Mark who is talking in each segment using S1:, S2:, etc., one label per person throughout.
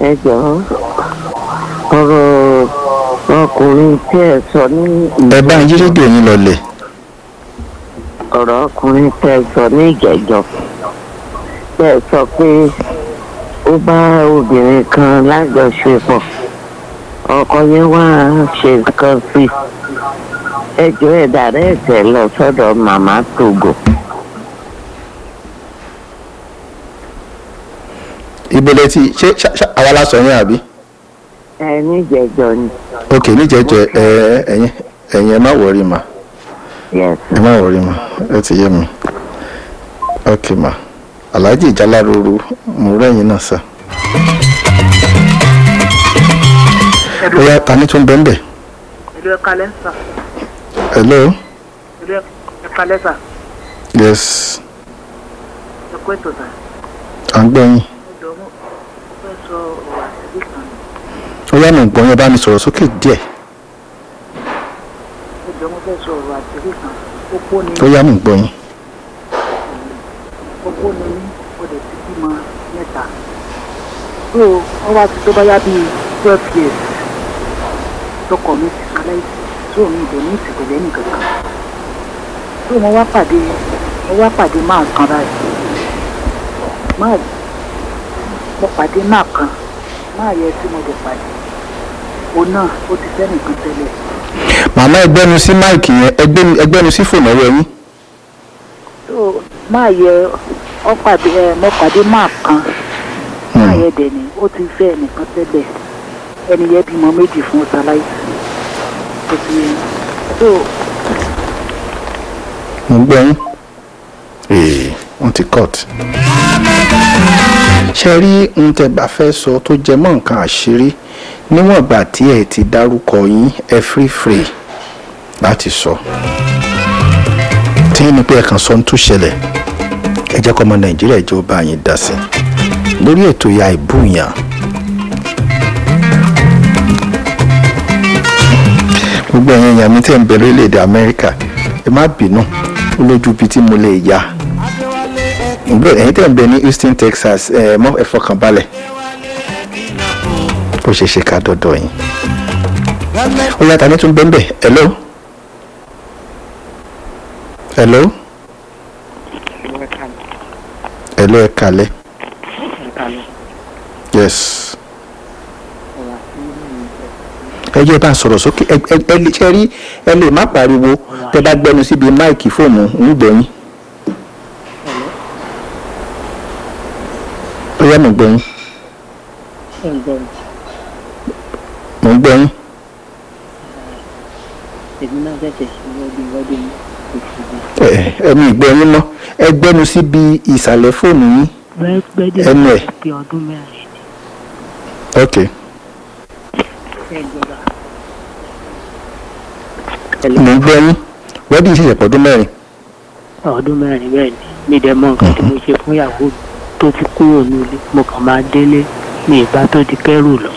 S1: ẹ jọ̀ọ́ ọ̀rọ̀ ọkùnrin tí ẹ sọ ní
S2: ẹ bá ń yí rédíò yín lọlẹ̀
S1: ọ̀rọ̀ ọkùnrin tí ẹ sọ ní ìjẹ́jọ́ tí ẹ sọ pé ó bá obìnrin kan lájọṣepọ̀ ọkọ yẹn wá ṣe nǹkan sí ẹ jọ̀ọ́ ẹ dàrẹ́ ẹ̀tẹ̀ lọ sọ́dọ̀ màmá Togo.
S2: ìbẹ̀lẹ̀ tí ṣé ṣá- ṣá- àwa la sọ yẹn àbí
S1: ẹ níjẹ̀jọ́ ni
S2: ok níjẹjọ ẹ ẹyin ẹyin ẹ má wọrí ma
S1: yes
S2: ẹ má wọrí ma ẹ ti yé mi ok ma alhaji ìjálárúurú mo rẹ́yìn náà sá. bóyá ta ni tún bẹ́ẹ̀ bẹ́ẹ̀
S3: ìlú ẹ̀ka lẹ́sà
S2: hello
S3: ìlú ẹ̀ka lẹ́sà
S2: yes
S3: ẹ̀kọ́ ètò sà
S2: à ń gbọ́ yín
S3: ẹ̀jọ̀ mo fẹ́ sọ ọ̀rọ̀ àtẹ̀lé kan
S2: ó yá mi gbọ́ yín bá mi sọ̀rọ̀ sókè díẹ̀
S3: ẹ̀jọ̀ mo fẹ́ sọ ọ̀rọ̀ àtẹ̀lé kan opó ni
S2: ó yá mi gbọ́ yín
S3: opó ni mí ó lè ti bímọ mẹ́ta tó wọ́n wá sí tó bá yá bíi twelve years tọkọ mi ti ṣaláìsí tó mi ìdè ní ìsìnkú lẹ́nu kankan tó mo wá pàdé mo wá pàdé máa kan báyìí máa mo pàdé máa kan máa yẹ tí mo lè pàdé òun náà ó ti fẹ́ nìkan tẹ́lẹ̀
S2: màmá ẹgbẹ́nu sí máìkì yẹn ẹgbẹ́nu- ẹgbẹ́nu sí fòònù ọwọ́ yín
S3: tó máa yẹ ọ pàdé ẹ mo pàdé máa kan máa yẹ dẹ̀ ni ó ti fẹ́ nìkan tẹ́lẹ̀ ẹni yẹ bímọ méjì fún ṣaláìsí ó ti yẹ tó
S2: mo ń gbọ́ yín ee wọ́n ti cut. ṣe rí ohun tẹ́ bá fẹ́ sọ tó jẹ mọ́ nǹkan àṣírí níwọ̀n ìgbà tí ẹ ti dárúkọ yín ẹ free free láti sọ. tí ní pé ẹ kàn sọ ń tún ṣẹlẹ̀ ẹ jẹ́ kọ́ ọmọ nàìjíríà jẹ́ ó bá yín dá sí i lórí ètò ìyá ìbúyàn. gbogbo ẹ̀yin èèyàn mi tẹ̀ ń bẹ lórílẹ̀‐èdè amẹ́ríkà ẹ má bínú ó lójú ibi tí mo lè yá bro ẹ̀yin tẹ̀ ń bẹ ní houston texas ẹ mọ́ ẹ fọkàn balẹ̀ ó ṣe ṣe ká dọ́dọ̀ yín ó yàtọ̀ ní tún bẹ́ẹ̀ hello hello hello ẹ kalẹ̀ yes ẹ jẹ́ bá ń sọ̀rọ̀ sókè ẹ ẹ ẹ lè ṣe rí ẹ lè má pariwo tẹ bá gbẹnu síbi máìkì fóònù ń gbọ́ yín. ó yá mi gbọ́ yín mo ń gbọ́ yín.
S3: èmi náà ṣẹ̀ṣẹ̀ ṣe wọ́dí wọ́dí ní
S2: ẹ ẹ mi gbọ́ yín mọ́ ẹ gbẹnu síbi ìsàlẹ̀ fóònù yín.
S3: gbẹ́dẹ̀
S2: Ẹnu ẹ̀.
S3: bí ọdún mẹ́rin
S2: ok
S3: ṣe ìjọba.
S2: mo ń gbọ́ yín wẹ́dí ìṣẹ̀ṣẹ̀ pọ̀dún mẹ́rin.
S3: ọdún mẹ́rin bẹ́ẹ̀ ni mi dẹ̀ mọ nǹkan tí mo ṣe fún ìyàwó mi tó fi kúrò nílé mo kàn máa délé ní ìbá tó di kẹ́rù lọ.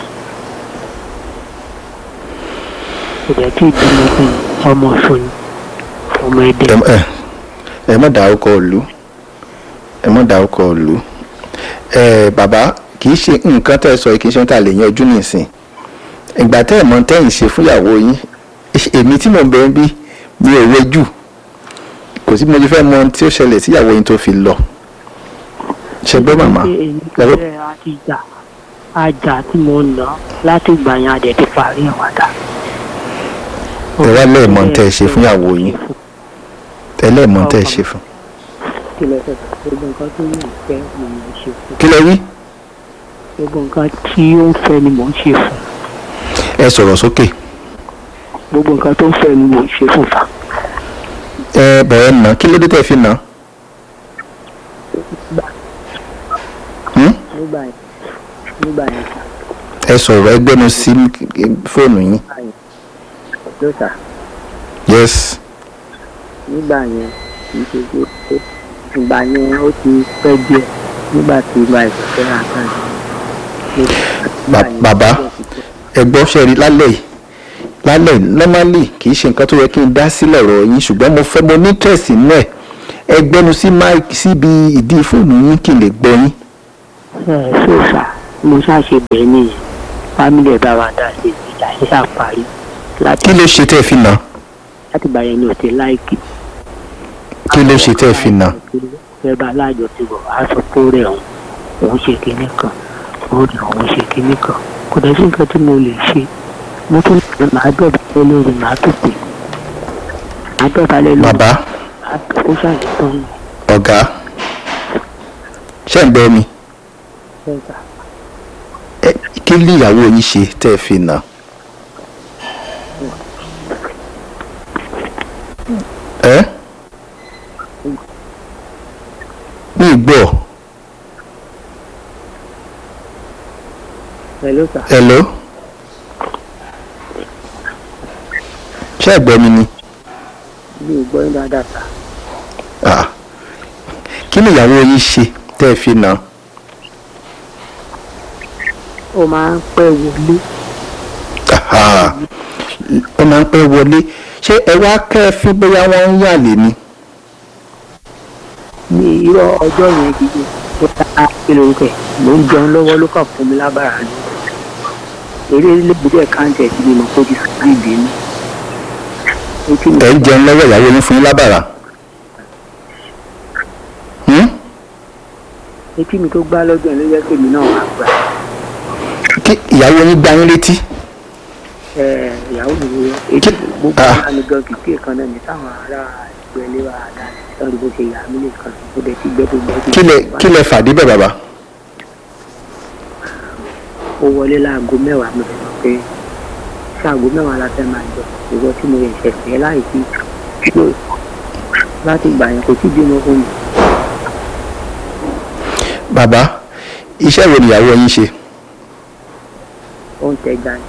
S3: kò dẹ̀ tí ì bímọ fún un, ọmọ ọ̀ṣun ni ọmọ ẹ̀dẹ̀.
S2: ẹ ẹ ẹ mọ̀ dárúkọ ìlú ẹ mọ̀ dárúkọ ìlú ẹ bàbá kì í ṣe nǹkan tẹ́ ẹ sọ yìí kì í ṣe ohun tá a lè yanjú nìsín ìgbà tẹ́ ẹ mọ̀ tẹ́yìn ṣe fúnyàwó yín èmi tí mò ń bẹ ń bí mi ò rẹjú kò sí bí mo ti fẹ́ mọ ohun tí ó ṣẹlẹ̀ síyàwó yín tó fi lọ ṣe gbọ́ màmá
S3: Ṣé èyí
S2: Yàrá-
S3: ṣe àti ìjà àjà tí mo ń lọ láti ìgbà yẹn àdẹ̀ ti parí ìwádà.
S2: ẹ wá lẹ́ẹ̀mọ́ tẹ́ ẹ ṣe fúnyàwó yín ẹ lẹ́ẹ̀mọ́ tẹ́ ẹ ṣe fún
S3: kí lẹ fẹ́ gbogbo nǹkan tó ní ìfẹ́ ni mò ń ṣe fún
S2: kí lẹ wí
S3: gbogbo nǹkan tí ó ń fẹ́ ni mò ń ṣe fún
S2: ẹ sọ̀rọ̀ sókè
S3: gbogbo nǹkan tó ń fẹ́ ni mò ń ṣe fún fa.
S2: ẹ bẹ̀rẹ̀ nà kí ló dé tẹ́ fi nà Hmm?
S3: nígbà yẹn nígbà yẹn sà
S2: ẹ sọ̀rọ̀ ẹ gbẹ́nu sí fóònù yín
S3: ló sà
S2: yes
S3: nígbà yẹn kì í ṣe pé pé ìgbà yẹn ó ti pẹ́ díẹ̀ nígbà tí ìgbà ìfẹ́ rà kan
S2: Ba- bàbá ẹ gbọ́ ṣe rí lálẹ́ yìí lálẹ́ yìí normally kì í ṣe nǹkan tó yẹ kí n dá sílẹ̀ ọ̀rọ̀ yín ṣùgbọ́n mo fẹ́ mo ní tẹ̀sí nínú ẹ̀ ẹ gbẹ́nu sí mic síbi ìdí fóònù yín kí n lè gbọ́ yín
S3: ẹ ṣó sà mo ṣàṣe bẹ́ẹ̀ nìyẹn fámìlì ẹ̀ bá wa dá sí ìjà yẹn ṣàparí láti
S2: kí ló ṣe tẹ́ ẹ fi nà
S3: láti gbà yẹn ní òtí láìkì.
S2: kí ló ṣe tẹ́ ẹ fi nà
S3: fẹ́ bá alájọ ti bọ̀ á sọ pé ó rẹ̀ òun òun ṣe kinní kan ó rẹ̀ òun ṣe kinní kan kò dẹ̀ sí nǹkan tí mo lè ṣe mo tún lè máa dọ̀bálẹ̀ lórí màá tó pè máa dọ̀bálẹ̀ lórí
S2: bàbá
S3: màá tó ó ṣàyẹ̀tọ́ mi.
S2: ọ̀gá ṣé ń gbọ́ mi
S3: Bẹ́ẹ̀ta.
S2: Ẹ, kí ni ìyàwó yín ṣe tẹ́ ẹ fi nà ẹ mi gbọ́
S3: Hello sir.
S2: hello ṣé ẹ gbọ́ mi ni
S3: mi ò gbọ́ yín dáadáa sir.
S2: Ah. kí ni ìyàwó yín ṣe tẹ́ ẹ fi nà
S3: ó máa ń pẹ́ wọlé
S2: Aha. ó máa ń pẹ́ wọlé ṣé ẹ wá kẹ́ ẹ fi bóyá wọ́n ń yàlè ni
S3: ní irọ́ ọjọ́ yẹn gidi ó ta kílórúkọ ẹ̀ mò ń jẹun lọ́wọ́ ló kàn fún mi lábàrá ni eré lébùdó káńtì ẹ̀ tí mi mọ̀ kó ti sùn ìbínú. etí mi
S2: ẹ̀ ń jẹun lọ́wọ́ ìyàwó yín fún yín lábàrà Hmm?
S3: etí mi tó gbá lọ́jọ́ yẹn ló yẹ kémi náà wà gbà
S2: kí ìyàwó yín gbá yín létí
S3: ẹ̀ ìyàwó mi ló yẹ etí
S2: Kí-
S3: gbogbo
S2: ah.
S3: ara mi gan kìkì kan náà ní táwọn ará ìgbẹ́ ilé wa dá lọ́dún bó ṣe yà mí lè kàn ó dẹ̀ ti gbẹ́ tó gbẹ́ tó
S2: kí lẹ kí lẹ fàdí bẹ̀ bàbá
S3: ó wọlé láago mẹ́wàá mo lè sọ pé ṣáàgó mẹ́wàá la fẹ́ máa jọ ìwọ tí mo yẹ ṣẹ̀ṣẹ̀ láì sí ló láti gbà yẹn kò tí bímọ fún mi
S2: bàbá iṣẹ́ wo ni ìyàwó yín ṣe
S3: ó ń tẹja ni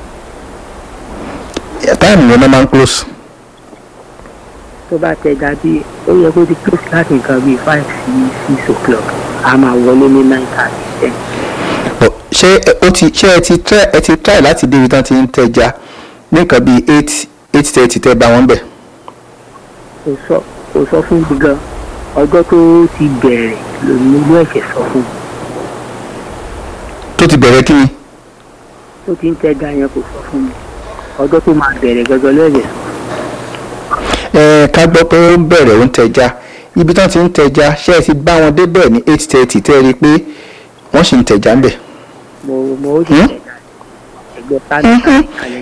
S2: táìmù yẹn náà máa ń close
S3: tó bá tẹja bí ó yẹ kó ti close láti nǹkan bíi five sí six o'clock a máa wọlé ní nine thirty ten
S2: But ṣé ẹ- ó ti ṣé ẹ ti try ẹ ti try láti débi tán ti ń tẹja ní nǹkan bíi eight eight thirty tẹ́ bá wọn bẹ̀
S3: kò sọ kò sọ fún mi gan ọjọ́ tó ti bẹ̀rẹ̀ lòun ló ẹ̀ṣẹ̀ sọ fún mi
S2: tó ti bẹ̀rẹ̀ kí ni
S3: tó ti ń tẹja yẹn kò sọ fún mi ọjọ́ tó máa bẹ̀rẹ̀ gangan ló ẹ̀ṣẹ̀ sọ
S2: ẹ ká gbọ́ pé ó ń bẹ̀rẹ̀ ó ń tẹja ibi tán ti ń tẹja ṣé ẹ ti bá wọn débẹ̀ ní eight thirty tẹ́ ẹ rí i pé wọ́n sì ń tẹja ń bẹ̀
S3: mo mo ó sì
S2: Hmm?
S3: tẹja ẹgbẹ́ tánì
S2: Mhm.
S3: kalẹ̀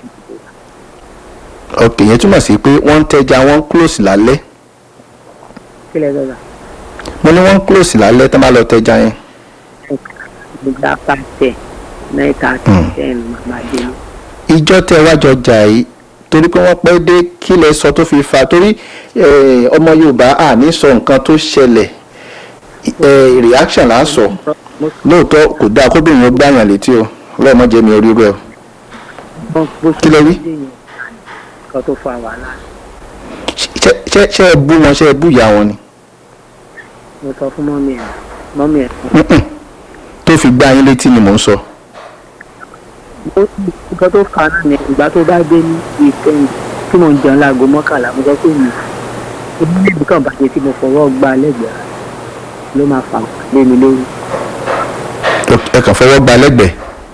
S2: ok yẹn túmọ̀ sí pé wọ́n ń tẹja wọ́n ń close lálẹ́
S3: kílẹ̀ lọ́la
S2: mo ní wọ́n ń close lálẹ́ tán bá lọ tẹja yẹn
S3: nígbà pàṣẹ nine thirty
S2: Hmm.
S3: ten màmá dé ní.
S2: ìjọ tẹ wájọ jà yìí torí pé wọ́n pẹ́ dé kí lẹ sọ tó fi fa torí eh, ọmọ yorùbá à ní sọ nǹkan tó ṣẹlẹ̀ eh, reaction là ń sọ
S3: mo
S2: lóòótọ́ kò dáa kóbìnrin ó gbàyàn létí o lọ́mọdé mi orí rẹ o
S3: sọ bó
S2: Kí lẹ wí?
S3: dé yẹn nǹkan tó fa wàhálà
S2: ṣé ṣé- ṣé ẹ bú wọn ṣé ẹ bú ìyá wọn ni
S3: mo sọ fún mọ́mí ẹ̀ mọ́mí ẹ̀
S2: Mm-mm. tó fi gbá yín létí ni mò ń sọ
S3: ó- nǹkan tó fa náà ni ìgbà tó bá dé ní ìtẹ́yìn tí mo ń jẹun láago mọ́kànlá mo sọ pé mi èmi níbi kan bàjẹ́ tí mo fọwọ́ gbá lẹ́gbẹ̀ẹ́ ló máa fà lé mi lórí
S2: ẹ kàn fọwọ́ gba lẹ́gbẹ̀ẹ́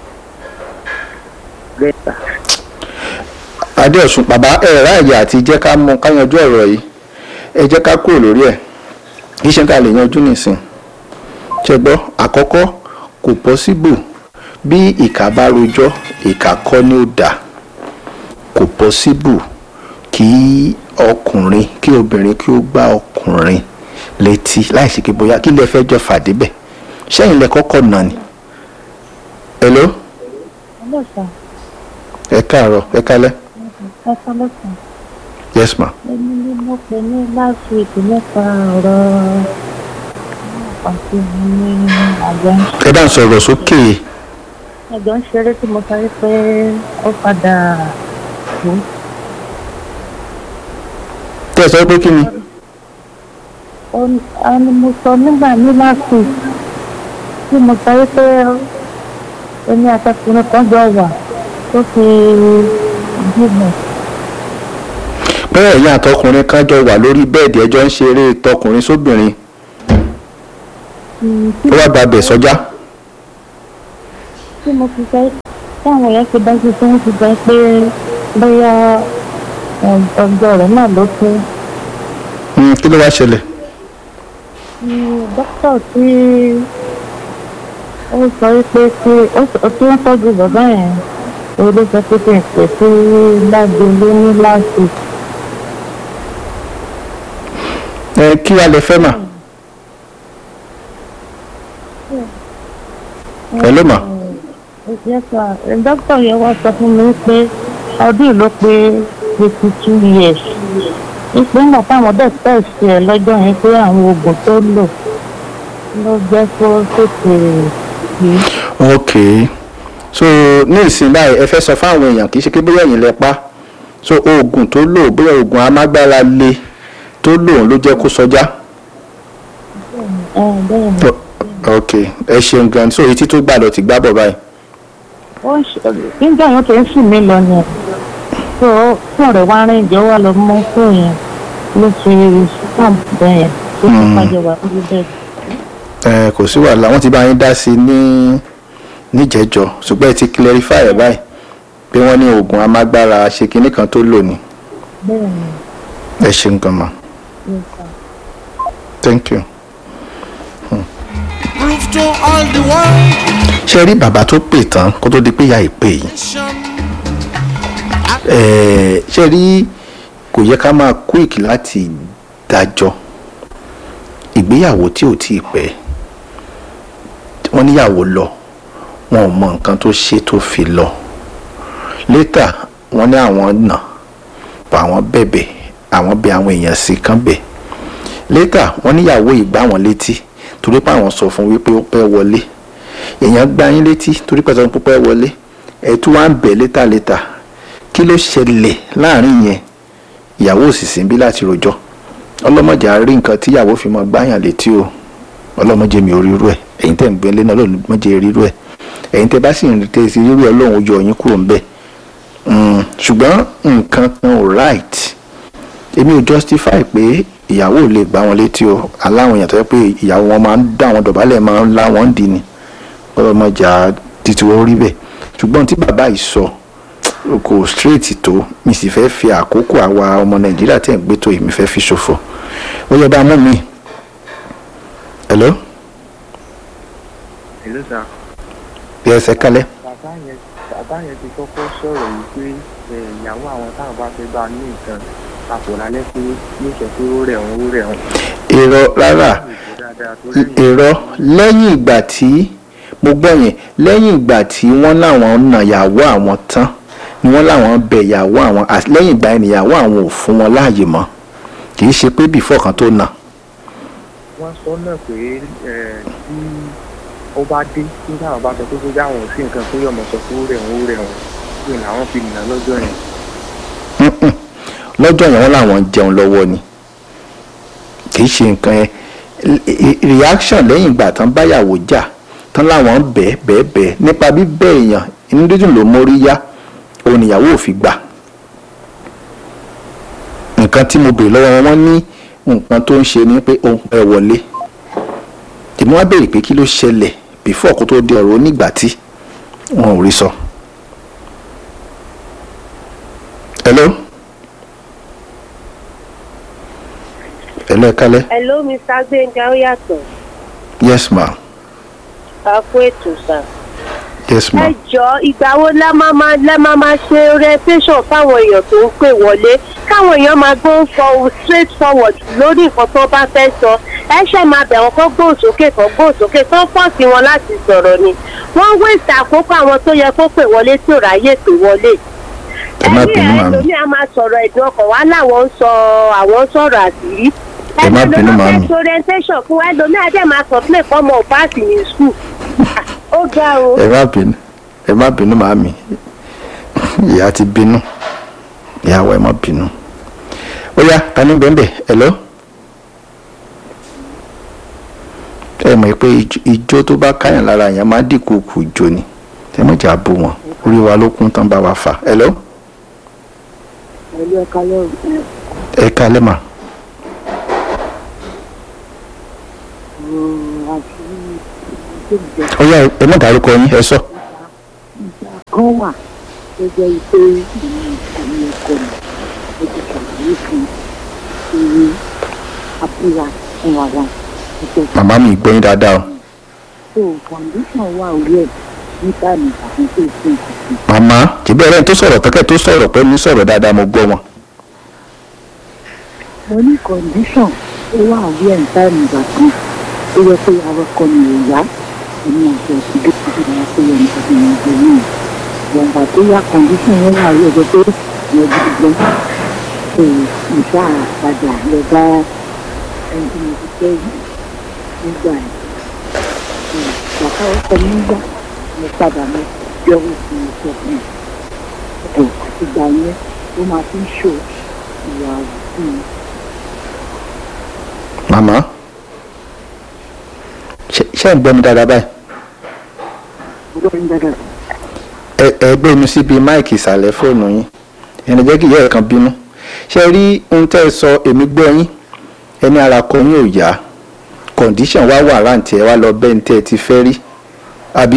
S3: bẹ́ẹ̀ sà
S2: adéọ̀sùn bàbá ẹ ráàyè àti jẹ́ ká mú ká yanjú ọ̀rọ̀ yìí ẹ jẹ́ ká kúrò lórí ẹ̀ kì í ṣe ká lè yanjú nìsín ṣe gbọ́ àkọ́kọ́ kò pọ́síbù bí ìkà bá rojọ́ ìkà kọ́ ni ó dà kò pọ́síbù kí ọkùnrin kí obìnrin kí ó gbá ọkùnrin létí láì ṣe kí bóyá kí lè fẹ́ jọ fàdé bẹ̀ ṣẹ́yìn lẹ kọ́kọ́ nà ni. hello
S4: Hello, sir.
S2: ẹ káàárọ̀ ẹ kálẹ́
S4: Ẹ sọ́lọ́ sàn.
S2: yes ma.
S4: Èmi ni mo pè ní last week nípa ọ̀rọ̀ àti ní àjọ ń
S2: ẹ bá ń sọ̀rọ̀ sókè
S4: ẹjọ́ ń ṣeré tí mo sọ pé ó padà kú.
S2: tẹ́ ẹ sọ pé kí ni
S4: Ó- ó ní mo sọ nígbà ní last week tí mo sọ pé èmi àtọkùnrin kan jọ wà tó fi bímọ.
S2: pé ẹ̀yin àtọkùnrin kan jọ wà lórí bẹ́ẹ̀dì ẹjọ́ ń ṣeré tọkùnrin sóbìnrin
S4: Mm, tí
S2: ó wá gba bẹ̀ sọ́jà
S4: tí mo fi sọ táwọn èèyàn ti bá ṣe tí wọ́n ti sọ pé bóyá um, ọjọ́ rẹ̀ náà ló tó
S2: Hmm, kí ló wá ṣẹlẹ̀
S4: ni dókítà tí ó sọ wípé tí ó sọ- tí wọ́n tọ́jú bàbá yẹn òun ló sọ pé kí n pè sí lágbèlé ní láti
S2: ẹ kí wàá lè fẹ́ mà ẹ ló mà
S4: Yes, sir. dókítà yẹn wá sọ fún mi pé ọdún yìí ló pé fifty two years ìpè ńgbà táwọn dẹ̀ tẹ̀sí ẹ̀ lọ́jọ́ yẹn pé àwọn oògùn tó lò ló jẹ́ kó tètè yìí.
S2: ok so ní ìsìn báyìí ẹ fẹ́ sọ fáwọn èèyàn kì í ṣe pé bóyá ẹ̀yin lẹ pa so oògùn tó lò bóyá oògùn amágbára le tó lò ló jẹ́ kó sọjá
S4: ẹ bẹ́ẹ̀ ni
S2: O- ok ẹ ṣeun gan so etí tó gbà lọ ti gbá bọ̀ báyìí
S4: ó ń ṣe nígbà yẹn tó ń sùn mí lọ ni tó fún rẹ̀ wá rìn jẹ́ wà lọ mọ́ fún yẹn ló fi stamp bẹ́ẹ̀ yẹn tó fi
S2: Mm.
S4: pàjẹ́ wà lórí bẹ́ẹ̀.
S2: ẹ kò sí wàhálà wọ́n ti bá yín dá sí i ní níjẹ̀jọ ṣùgbọ́n ẹ ti clarify ẹ̀ báyìí pé wọ́n ní oògùn amágbára ṣe kinní kan tó lò ní
S4: bẹ́ẹ̀ ni
S2: ẹ ṣeun gan ma
S4: yes, sir.
S2: thank you.
S5: Prove to all the world.
S2: ṣe rí bàbá tó pè tán kó tó di pé ìyá ìpè yìí Ẹ̀ẹ́, ṣe rí kò yẹ ká máa quick láti dájọ́ ìgbéyàwó tí ò tí ì pẹ́ wọ́n níyàwó lọ wọn ò mọ nǹkan tó ṣe tó fi lọ létà wọ́n ní àwọn nà pa àwọn bẹ̀bẹ̀ àwọn bẹ àwọn èèyàn sí kán bẹ̀ létà wọ́n níyàwó ìgbà wọn létí torí pé àwọn sọ fún wípé ó pẹ́ wọlé èèyàn gbá yín létí torí pé sọ fún pẹ́ wọlé ẹ̀ tún wá ń bẹ̀ létà létà kí ló ṣẹlẹ̀ láàrin yẹn ìyàwó òsìsì ń bí láti rojọ́ ọlọ́mọdé á rí nǹkan tí ìyàwó fi mọ gbáyàn létí o ọlọ́mọdé mi ò rírú ẹ̀ ẹ̀yin tẹ̀ ń gbé lé náà ọlọ́mọdé rírú ẹ̀ ẹ̀yin tẹ̀ bá sì ń tẹ̀ sí rírú ẹ̀ ọlọ́run ó yọ yín kúrò ń bẹ̀ Mm, ṣùgbọ́n nǹkan kan ò right èmi ò justify pé ìyàwó ò lè gbá wọn létí o aláwọn èèyàn tó yẹ pé ìyàwó wọn máa ń dá wọn dọ̀bálẹ̀ máa ń lá wọn dì ní ọlọ́mọdé á títí wọ́n rí bẹ̀ ṣùgbọ́n tí bàbá yìí sọ kò straight tó mi sì fẹ́ fi àkókò àwa ọmọ nàìjíríà tẹ̀ ń gbé tó yìí mi fẹ́ fi ṣòfò ó yẹ bá mú mi. hello
S6: Hello sir.
S2: bí ẹsẹ̀ kalẹ̀
S6: bàbá yẹn bàbá yẹn ti kọ́kọ́ sọ̀rọ̀ yìí pé ẹ, ìyàwó àwọn táwọn bá fẹ́ bá ní nǹkan papọ̀ lálẹ́ pé yóò sọ pé ó rẹ̀ wọ́n ó rẹ̀ wọ́n.
S2: èrò rárá
S6: Ìbò dáadáa tó lẹ́yìn
S2: èrò lẹ́yìn ìgbà tí mo gbọ́ yẹn lẹ́yìn ìgbà tí wọ́n láwọn nà yàwó àwọn tán ni wọ́n láwọn bẹ yàwó àwọn àti lẹ́yìn ìgbà yẹn nìyàwó àwọn ò fún wọn láàyè mọ́ kì í ṣe pé bìfọ́ kan tó nà
S6: wọ́n sọ náà pé ẹ, tí ó bá dé tí táwọn bá sọ pé bóyá àwọn ò sí nǹkan pé yọmọ sọ pé ó rẹ̀ wọ́n ó rẹ̀ wọ́n pé làwọn fi nà lọ́jọ́ yẹn.
S2: Mm-mm. lọ́jọ́ yẹn wọ́n làwọn jẹun lọ́wọ́ ni kì í ṣe nǹkan yẹn Re- reaction lẹ́yìn ìgbà tán báyàwó jà tán láwọn bẹ́ẹ̀ bẹ́ẹ̀ bẹ́ẹ̀ nípa bíbẹ́ èèyàn inú dídùn ló mórí yá òun níyàwó ò fi gbà nǹkan tí mo bèrè lọ́wọ́ wọn ní nǹkan tó ń ṣe ni pé òun pẹ́ wọlé èmi wá béèrè pé kí ló ṣẹlẹ̀ before kó tó di ọ̀rọ̀ onígbà tí wọn ò rí sọ. hello. hello ẹ kálẹ́.
S7: Hello, Mr. Gbénga ó yàtọ̀.
S2: yes ma
S7: Ká fún ètò sà.
S2: yes ma
S7: Ẹ jọ ìgbà wo lẹ́ máa máa lẹ́ máa máa ṣe orientation fáwọn èèyàn tó ń pè wọlé káwọn èèyàn máa go for straight forward lórí nǹkan tó bá fẹ́ sọ. Ẹ ṣe máa bẹ̀ wọ́n kó gbóhùn sókè kó gbóhùn sókè tó pọ̀ sí wọn láti sọ̀rọ̀ ni. Wọ́n waste àkókò àwọn tó yẹ kó pè wọlé tí ò ráyè pè wọlé.
S2: ẹ má bínú màmí
S7: ẹlòmíì a máa sọ̀rọ̀ ẹ̀dùn ọkàn wá láwọn ń sọ àwọn sọ̀rọ̀ àṣírí.
S2: Ẹ má bínú, màámi.
S7: ẹlòmíì fẹ́ orientation fún wa ẹlòmíì adé máa complain fọmọ ò páàsì ní skul. ó ga o.
S2: ẹ má bínú ẹ má bínú màmí ìyá ti bínú ìyàwó ẹ má bínú ó yá ta ní bẹ́ẹ̀ hello ẹ mọ̀ pé ijó- ijó tó bá káyàn lára yẹn máa dínkù kù jó ni ẹ mọ̀ jà bó wọn orí wa ló kún tán bá wa fà hello
S3: pẹ̀lú ẹ̀ka lẹ́rù
S2: ẹ kálẹ́ mà
S3: àti ìgbésẹ̀
S2: ó yá ẹ má dárúkọ yín ẹ sọ
S3: kan wà tó jẹ́ pé ìlú ìkànnì ẹ̀kọ́ mi ó ti ṣàlàyé fún ìwé abúlá fún wa wa ìjọba
S2: màmá mi gbọ́ yín dáadáa o
S3: tó foundation wà orí ẹ̀ níta ní ìbàdàn tó fún ìkùnkùn.
S2: màmá tìbí ẹ̀rẹ́ tó sọ̀rọ̀ tọ́kẹ́ tó sọ̀rọ̀ pẹ̀lú sọ̀rọ̀ dáadáa mo gbọ́ wọn.
S3: mo ní condition ó wà orí ẹ̀ níta ní ìbàdàn ó yẹ pé awakọ̀ mi ò yá èmi àti ọ̀sìn tó ti di wọn pé ẹni tó ti wọn jẹ náà ìgbà tó yá condition yẹn wà orí ẹgbẹ́ pé ìyẹn gidi gan ṣe ìṣá àpadà lọ bá ẹni tí mo ti fẹ́ nígbà yẹn bàbá ọkọ mi gbà mo padà mo yọwọ́ sí i sọ fún mi ẹ̀ àtìgbà yẹn ó máa fi ń ṣò ìwà sí i.
S2: màmá ṣe ṣe ń gbọ́ mi dáadáa báyìí
S3: olórin dáadáa
S2: ẹ ẹ gbé mi síbi máìkì ìsàlẹ̀ fóònù yín ẹni jẹ́ kí ìyá ẹ̀ kan bínú ṣe rí ohun tẹ́ ẹ sọ èmi gbọ́ yín ẹni ara kọ yín ò yá kọ̀ǹdíṣàn wá wà ráǹtì ẹ wá lọ bẹ́ẹ̀ ní tẹ́ ẹ ti fẹ́ rí àbí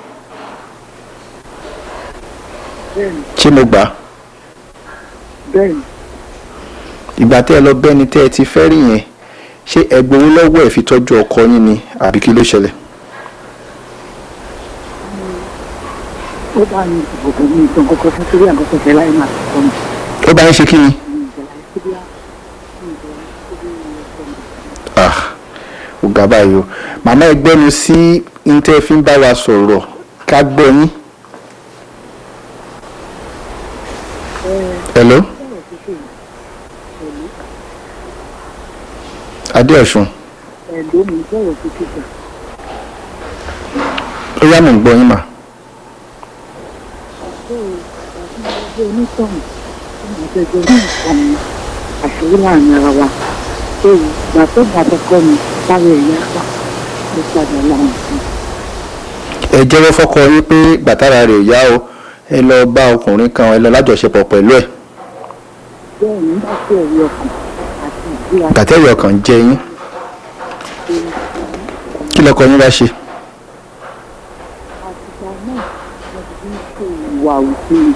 S3: bẹ́ẹ̀ni
S2: ṣé mo gbà á
S3: bẹ́ẹ̀ni
S2: ìgbà tẹ́ ẹ lọ bẹ́ẹ̀ ní tẹ́ ẹ ti fẹ́ rí yẹn ṣé ẹ gbowó lọ́wọ́ ẹ̀ fi tọ́jú ọkọ yín ni àbí kí ló ṣẹlẹ̀
S3: ó bá ní ìdìbò ní ìtàn kọ́kọ́ fún sírí àkọ́kọ́ fẹ́ láì máa kọ́ mi.
S2: ó bá yín ṣe kí ni
S3: ní ìjọba síbí á ní ìjọba síbí ọkọ mi.
S2: ah ó ga báyìí o màmá ẹ gbẹ́nu sí ní tẹ́ ẹ fi ń bá wa sọ̀rọ̀ ká gbọ́ yín hello
S3: bẹ́ẹ̀ ti ṣe pẹ̀lú
S2: adéọ̀sùn
S3: ẹ̀ló mi sọ̀rọ̀ sí kíkà
S2: ó yá mò ń gbọ́ yín mà
S3: tó àti ìgbàgbé onítọ̀hún tó máa tẹ̀jọ́ ní nǹkan mi àṣírí láàrin ara wa tó ìgbà tó bá tọkọ mi sáré ẹ̀yà pa ló padà láwọn sí
S2: ẹ jẹ́wọ́ fọ́kọ yín pé gbàtàrà rẹ̀ ò yá o ẹ lọ bá ọkùnrin kan ẹ lọ lájọṣepọ̀ pẹ̀lú ẹ̀
S3: bẹ́ẹ̀ nígbà tí ẹ̀rí ọkàn àti ìgbéra
S2: gbàtẹ́rì ọkàn jẹ yín kí lọkọ yín bá ṣe
S3: àtìgbà náà wọ́n ti ń ṣe ìwà òfin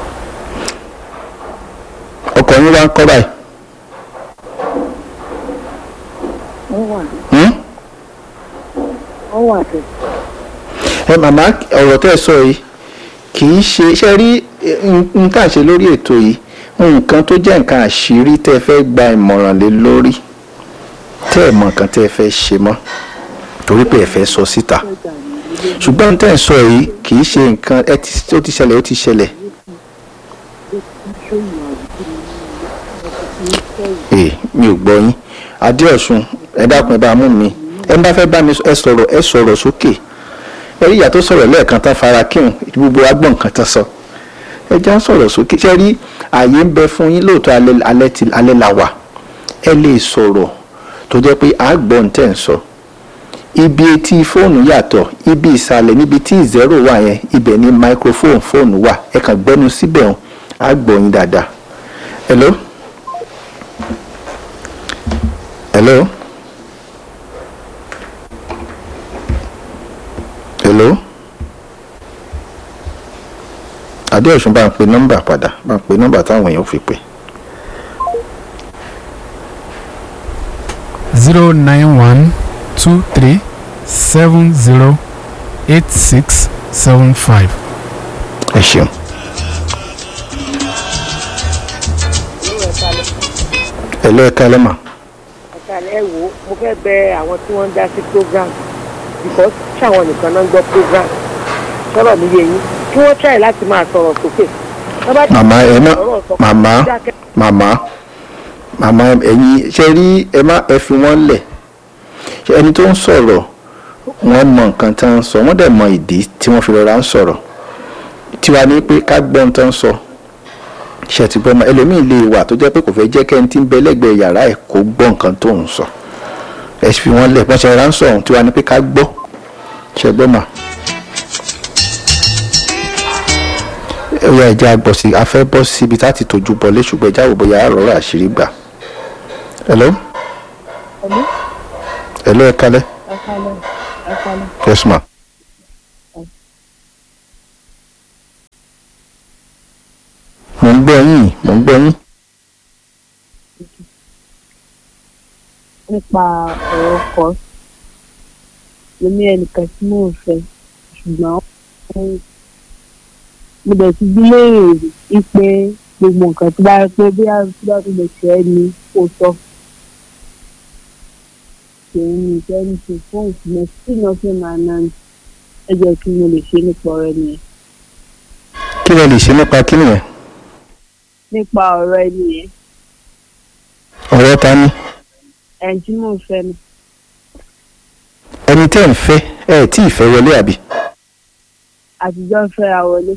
S2: ọkọ yín wá ń kọ́ báyìí
S3: wọ́n wà
S2: hmm?
S3: wọ́n wà tẹ̀
S2: ẹ màmá ọ̀rọ̀ tẹ́ ẹ sọ yìí kì í ṣe ṣe rí nǹkan ṣe lórí ètò yìí nǹkan tó jẹ́ nǹkan àṣírí tẹ́ ẹ fẹ́ gba ìmọ̀ràn lé lórí tẹ́ ẹ mọ̀ nǹkan tẹ́ ẹ fẹ́ ṣe mọ́ torí pé ẹ fẹ́ sọ síta
S3: lọ́jà ní ilé
S2: ṣùgbọ́n tẹ́ ẹ sọ yìí kì í ṣe nǹkan ẹ ti ó ti ṣẹlẹ̀ ó ti ṣẹlẹ̀
S3: ló ti ń ṣe ìwà òfin ní ilé wọ́n ti ń ṣe
S2: ee mi ò gbọ́ yín adéọ̀sùn ẹ dákun ẹ bá mú mi ẹ bá fẹ́ bá mi sọ- ẹ sọ̀rọ̀ ẹ sọ̀rọ̀ sókè ẹ rí ìyá tó sọ̀rọ̀ lẹ́ẹ̀kan tán fara kíhùn gbogbo agbọ̀n kan tán sọ ẹ já sọ̀rọ̀ sókè ṣe rí ààyè ń bẹ fún yín lóòótọ́ alẹ́ alẹ́ ti alẹ́ la wà ẹ lè sọ̀rọ̀ tó jẹ́ pé àgbọ̀n tẹ̀ ń sọ ibi etí fóònù yàtọ̀ ibi ìsàlẹ̀ níbi tí zero wà yẹn ibẹ̀ ni microphone fóònù wà ẹ kàn gbẹ́nu síbẹ̀ hàn àgbọ̀n yín dáadáa hello hello hello adéọ̀sùn bá ń pe nọ́mbà padà bá ń pe nọ́mbà táwọn èèyàn fi pè
S8: zero nine one two three seven zero eight six seven five.
S2: ẹ ṣeun. hello ẹ kálẹ́ mà
S9: àtàlẹ́ wo mo fẹ́ bẹ àwọn tí wọ́n ń dá sí program because ṣáwọn nìkan náà ń gbọ́ program sọ̀rọ̀ mi yé yín kí wọ́n try láti máa sọ̀rọ̀ sókè. Tó bá ti
S2: màmá ẹ má
S9: sọ̀rọ̀ sọ-
S2: màmá
S9: dákẹ́.
S2: màmá màmá ẹ̀yin ṣe rí ẹ má ẹ fi wọ́n lẹ̀ ṣe ẹni tó ń sọ̀rọ̀ wọ́n mọ nǹkan tó ń sọ wọ́n dẹ̀ mọ ìdí tí wọ́n fi rọra ń sọ̀rọ̀ tiwa ní pé ká gbọ́ ohun tó ń sọ ṣe ti gbọ́ mọ ẹlòmíì lè wà tó jẹ́ pé kò fẹ́ jẹ́ kẹ́ni tí ń bẹ lẹ́gbẹ̀ẹ́ yàrá ẹ̀ kó gbọ́ nǹkan tó ń sọ ẹ fi wọ́n lẹ̀ bọ́n ṣe rọra ń sọ ohun tiwa ní pé ká gbọ́ ṣe gbọ́ mà. ó yá ẹja gbọ́ sí a fẹ́ bọ́ síbi tá a ti tọ́jú bọlé ṣùgbọ́n ẹja wò bóyá àrọ́rọ́ àṣírí gbà. hello
S3: Hello?
S2: hello ẹ kálẹ́
S3: ẹ kálẹ̀ ẹ kálẹ̀
S2: yes ma mò ń gbọ́ yín mò ń gbọ́ yín.
S4: nípa ọ̀rọ̀ ọkọ mo ní ẹnìkan tí mò ń fẹ́ ṣùgbọ́n mo dẹ̀ ti bí léèrè rí pé gbogbo nǹkan tó bá rí pé bí a tó bá tó lè ṣe é ni kò sọ òun ní ìfẹ́ ní ṣe fún ìsinmi tí iná fi máa ná ní ẹ jẹ́ kí mo lè ṣe nípa ọ̀rẹ́ nìyẹn
S2: kí lẹ lè ṣe nípa kí nìyẹn
S4: nípa ọ̀rọ̀ ẹni yẹn
S2: ọ̀rọ̀ ta ni
S4: ẹni tí mò ń fẹ́ ni
S2: ẹni tẹ́ ń fẹ́ ẹ tí ì fẹ́ wọlé àbí
S4: àtijọ́ ń fẹ́ra wọlé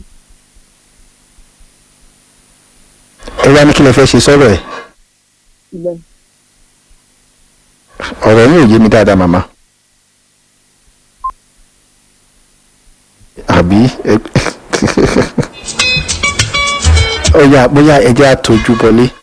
S2: ẹ wá ní kí lẹ fẹ́ ṣe sọ́rọ̀ ẹ̀
S4: síbẹ̀
S2: ọ̀rọ̀ yín ò yé mi dáadáa màmá. àbí ẹ- ọ̀yà bóyá ẹ jẹ́ àtọ́jú bọlé